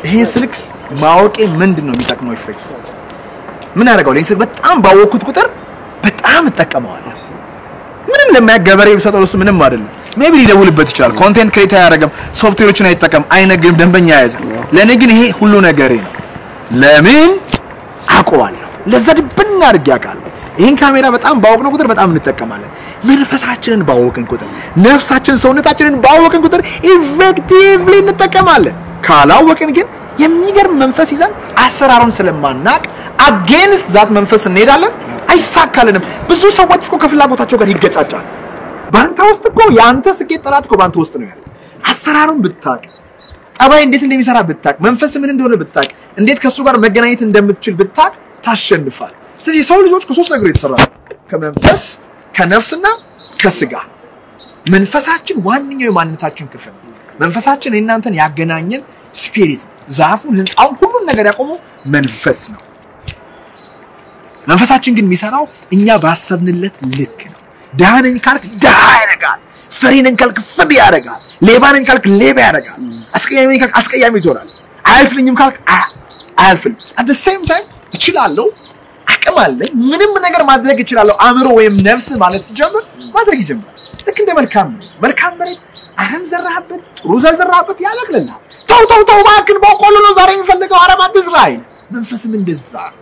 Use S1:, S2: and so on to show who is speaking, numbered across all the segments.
S1: ይሄ ስልክ ማወቄ ምንድን ነው የሚጠቅመው? ይፈይ ምን ያደርገዋል? ይሄን ስልክ በጣም ባወቅኩት ቁጥር በጣም እጠቀመዋለሁ። ምንም ለማያ ገበሬ ቢሰጠው እሱ ምንም አይደለም። ሜቢ ሊደውልበት ይችላል። ኮንቴንት ክሬት አያደርግም፣ ሶፍትዌሮችን አይጠቀም፣ አይነግድም፣ ደንበኛ ያዘ። ለእኔ ግን ይሄ ሁሉ ነገሬ ነው። ለምን አውቀዋለሁ። ለዛ ድብና አድርጌ አውቃለሁ። ይህን ካሜራ በጣም ባወቅነው ቁጥር በጣም እንጠቀማለን። መንፈሳችንን ባወቅን ቁጥር፣ ነፍሳችን ሰውነታችንን ባወቅን ቁጥር ኢፌክቲቭሊ እንጠቀማለን። ካላወቅን ግን የሚገርም መንፈስ ይዘን አሰራሩን ስለማናቅ አጌንስት ዛት መንፈስ እንሄዳለን። አይሳካልንም። ብዙ ሰዎች እኮ ከፍላጎታቸው ጋር ይገጫጫል። በአንተ ውስጥ እኮ የአንተ ስኬት ጠላት እኮ በአንተ ውስጥ ነው ያለው። አሰራሩን ብታቅ፣ ጠባይ እንዴት እንደሚሰራ ብታቅ፣ መንፈስ ምን እንደሆነ ብታቅ፣ እንዴት ከእሱ ጋር መገናኘት እንደምትችል ብታቅ ታሸንፋል። ስለዚህ የሰው ልጆች ከሶስት ነገር የተሰራ ነው። ከመንፈስ ከነፍስና ከስጋ። መንፈሳችን ዋነኛው የማንነታችን ክፍል ነው። መንፈሳችን የእናንተን ያገናኘን ስፒሪት፣ ዛፉን፣ ህንፃውን፣ ሁሉን ነገር ያቆመው መንፈስ ነው። መንፈሳችን ግን የሚሰራው እኛ ባሰብንለት ልክ ነው። ድሃ ነኝ ካልክ ድሃ ያደርጋል። ፈሪ ነኝ ካልክ ፍሪ ያደርጋል። ሌባ ነኝ ካልክ ሌባ ያደርጋል። አስቀያሚ ነኝ ካልክ አስቀያሚ ትሆናል። አያልፍልኝም ካልክ አ- አያልፍልም። አት ሴም ታይም እችላለሁ፣ አቅም አለኝ፣ ምንም ነገር ማድረግ እችላለሁ። አእምሮ ወይም ነፍስ ማለት ሲጀምር ማድረግ ይጀምራል። ልክ እንደ መልካም መሬት መልካም መሬት አረም ዘራህበት፣ ጥሩ ዘር ዘራህበት፣ ያበቅልልሃል። ተው ተው ተው እባክህን በቆሎ ነው ዛሬ የሚፈልገው አረም አትዝራ አይል። መንፈስም እንደዛ ነው።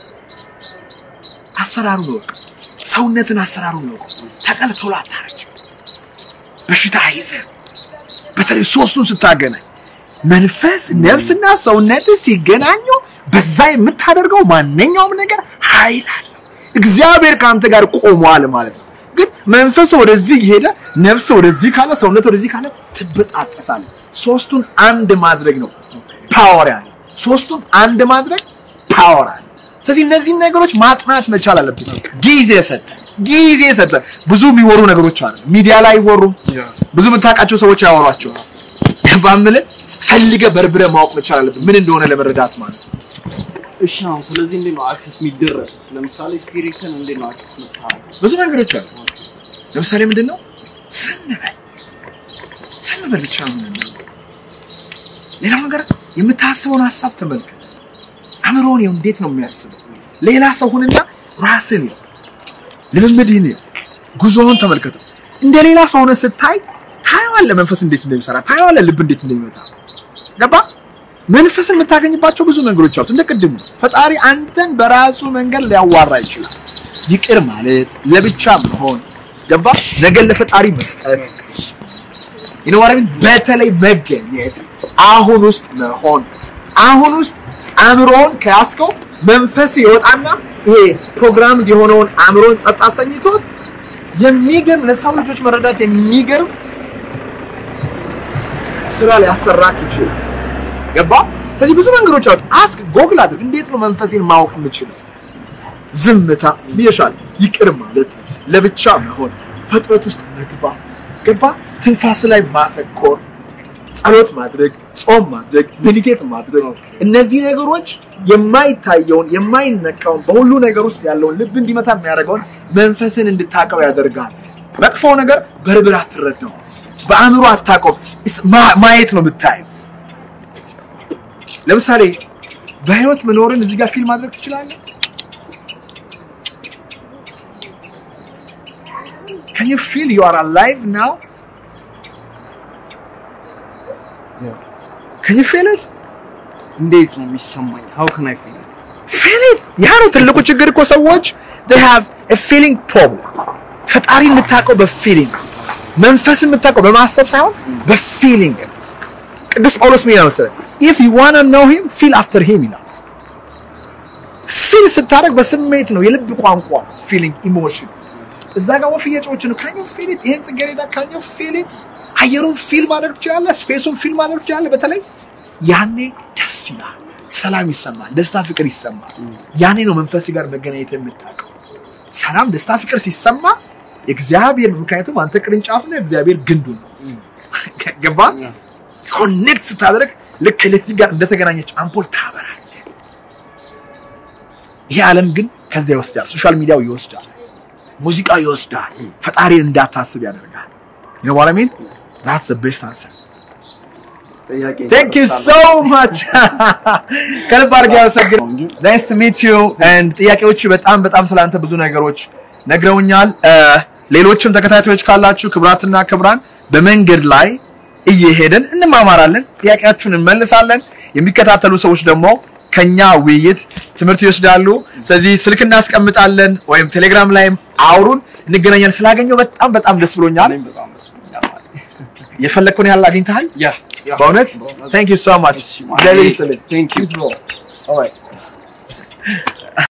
S1: አሰራሩን እወቅ። ሰውነትን አሰራሩን እወቅ። ተቀልቶላ አታረጅ። በሽታ አይዘህ። በተለይ ሶስቱን ስታገናኝ መንፈስ፣ ነፍስና ሰውነት ሲገናኙ በዛ የምታደርገው ማንኛውም ነገር ኃይል አለው። እግዚአብሔር ከአንተ ጋር ቆሟል ማለት ነው። ግን መንፈስ ወደዚህ እየሄደ ነፍስ ወደዚህ ካለ ሰውነት ወደዚህ ካለ ትበጣጠሳለህ። ሶስቱን አንድ ማድረግ ነው ፓወር ያለ ሶስቱን አንድ ማድረግ ፓወር አለ። ስለዚህ እነዚህን ነገሮች ማጥናት መቻል አለብን። ጊዜ ሰጠ ጊዜ ሰጠ። ብዙ የሚወሩ ነገሮች አሉ፣ ሚዲያ ላይ አይወሩም። ብዙ የምታውቃቸው ሰዎች ያወሯቸው ባምል ፈልገ በርብረ ማወቅ መቻል አለብን፣ ምን እንደሆነ ለመረዳት ማለት ነው።
S2: እሺ አሁን ስለዚህ እንዴት ነው አክሰስ የሚደረጉት? ለምሳሌ ስፒሪትን እንዴት ነው አክሰስ የምታደርጉት?
S1: ብዙ ነገሮች አሉ። ለምሳሌ ምንድን ነው ዝም በል ዝም በል ብቻ ነው የምንለው። ሌላው ነገር የምታስበውን ሀሳብ ተመልከት። አእምሮን ይኸው እንዴት ነው የሚያስበው? ሌላ ሰው ሁንና ራስን ይኸው ልምምድህን ይኸው ጉዞውን ተመልከተው። እንደ ሌላ ሰው ሆነ ስታይ ታየዋለህ፣ መንፈስ እንዴት እንደሚሰራ ታየዋለህ፣ ልብ እንዴት እንደሚመታ ገባ። መንፈስን የምታገኝባቸው ብዙ ነገሮች አሉት። እንደ ቅድሙ ፈጣሪ አንተን በራሱ መንገድ ሊያዋራ ይችላል። ይቅር ማለት፣ ለብቻ መሆን ገባ፣ ነገር ለፈጣሪ መስጠት ይነዋረን በተለይ መገኘት፣ አሁን ውስጥ መሆን፣ አሁን ውስጥ አእምሮውን ከያዝከው መንፈስ ይወጣና ይሄ ፕሮግራም የሆነውን አእምሮን ጸጥ አሰኝቶት የሚገርም ለሰው ልጆች መረዳት የሚገርም ስራ ሊያሰራክ ይችላል። ገባ? ስለዚህ ብዙ መንገዶች አሉ። አስክ ጎግል አድርግ። እንዴት ነው መንፈሴን ማወቅ የምችለው? ዝምታ ብዬሻል። ይቅር ማለት፣ ለብቻ መሆን፣ ፍጥረት ውስጥ መግባት፣ ገባ? ትንፋስ ላይ ማተኮር፣ ጸሎት ማድረግ፣ ጾም ማድረግ፣ ሜዲቴት ማድረግ፣ እነዚህ ነገሮች የማይታየውን የማይነካውን በሁሉ ነገር ውስጥ ያለውን ልብ እንዲመታ የሚያደርገውን መንፈስን እንድታቀው ያደርጋል። መጥፎ ነገር በርብር አትረዳው፣ በአእምሮ አታውቀውም። It's ማ- ማየት ነው የምታየው። ለምሳሌ በህይወት መኖርን እዚህ ጋር ፊልም ማድረግ ትችላለህ። Can you feel you are alive now? Can you feel it?
S2: እንዴት ነው የሚሰማኝ? how can i feel it?
S1: Feel it. ያ ነው ትልቁ ችግር እኮ ሰዎች they have a feeling problem. ፈጣሪ የምታውቀው በፊሊንግ መንፈስ የምታውቀው በማሰብ ሳይሆን በፊሊንግ ቅዱስ ጳውሎስ ምን ይላል መሰለህ? if you want to know him feel after him ይላል። ፊል ስታደርግ በስሜት ነው፣ የልብ ቋንቋ ፊሊንግ ኢሞሽን። እዛ ጋር ወፍ እየጮች ነው። ካኙ ፊል ኢት ይሄን ጽጌረዳ ካኙ ፊል ኢት አየሩን ፊል ማድረግ ትችላለህ። ስፔሱን ፊል ማድረግ ትችላለህ። በተለይ ያኔ ደስ ይላል፣ ሰላም ይሰማል፣ ደስታ ፍቅር ይሰማል። ያኔ ነው መንፈስ ጋር መገናኘት የምታውቀው። ሰላም፣ ደስታ፣ ፍቅር ሲሰማ እግዚአብሔር ምክንያቱም አንተ ቅርንጫፍ ነህ፣ እግዚአብሔር ግንዱ ነው። ገባ? ኮኔክት ስታደርግ ልክ ከኤሌክትሪክ ጋር እንደተገናኘች አምፖል ታበራለህ። ይሄ ዓለም ግን ከዚያ ይወስዳል። ሶሻል ሚዲያው ይወስዳል፣ ሙዚቃው ይወስዳል፣ ፈጣሪን እንዳታስብ ያደርጋል። you know what I mean? That's the best answer.
S2: ጥያቄ
S1: ቴንክ ዩ ሶ ማች ከልብ አድርጌ አመሰግን ናይስ ቱ ሚት ዩ ኤንድ ጥያቄዎች በጣም በጣም ስላንተ ብዙ ነገሮች ነግረውኛል እ፣ ሌሎችም ተከታታዮች ካላችሁ ክብራትና ክብራን በመንገድ ላይ እየሄድን እንማማራለን ጥያቄያችሁን እንመልሳለን የሚከታተሉ ሰዎች ደግሞ ከኛ ውይይት ትምህርት ይወስዳሉ ስለዚህ ስልክ እናስቀምጣለን ወይም ቴሌግራም ላይም አውሩን እንገናኛለን ስላገኘው በጣም በጣም ደስ ብሎኛል
S2: እኔም በጣም ደስ ብሎኛል ማለት ነው።
S1: የፈለግከውን ያህል አግኝተሃል
S2: ያ ያ
S1: በእውነት ቴንክ ዩ ሶ ማች
S2: እሺ፣
S1: እግዚአብሔር ይስጥልኝ
S2: Thank you.
S1: Alright.